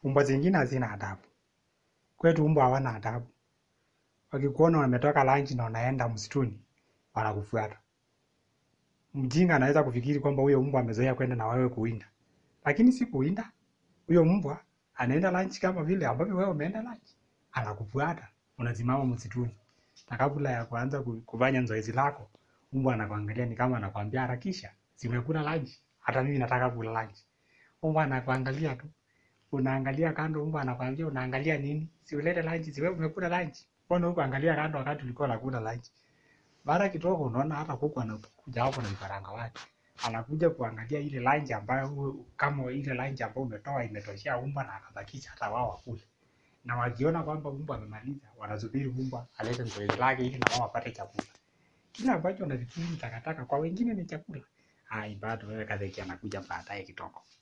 Mbwa zingine hazina adabu. Kwetu mbwa hawana adabu. Wakikuona umetoka lunch na unaenda msituni, wanakufuata. Mjinga anaweza kufikiri kwamba huyo mbwa amezoea kwenda na wewe kuwinda, lakini si kuwinda. Huyo mbwa anaenda lunch kama vile ambavyo wewe umeenda lunch, anakufuata. Unasimama msituni, na kabla ya kuanza ku- kufanya zoezi lako, mbwa anakuangalia, ni kama anakwambia harakisha, si umekula lunch? Hata mimi nataka kula lunch. Mbwa anakuangalia tu, unaangalia kando, mbwa anakwambia unaangalia nini? Si ulete lunch, si wewe umekula lunch? Mbona huko angalia kando wakati ulikuwa unakula lunch? Mara kidogo unaona hata kuku anakuja hapo na vifaranga wake, anakuja kuangalia ile lunch ambayo hu- kama ile lunch ambayo umetoa imetoshea mbwa na akabakisha hata wao wakule. Na wakiona kwamba mbwa amemaliza, wanasubiri mbwa alete zoezi lake ili na wao wapate chakula. Kile ambacho unafikiri ni takataka kwa wengine ni chakula. Hai, bado wewe Kadheki anakuja baadaye kidogo.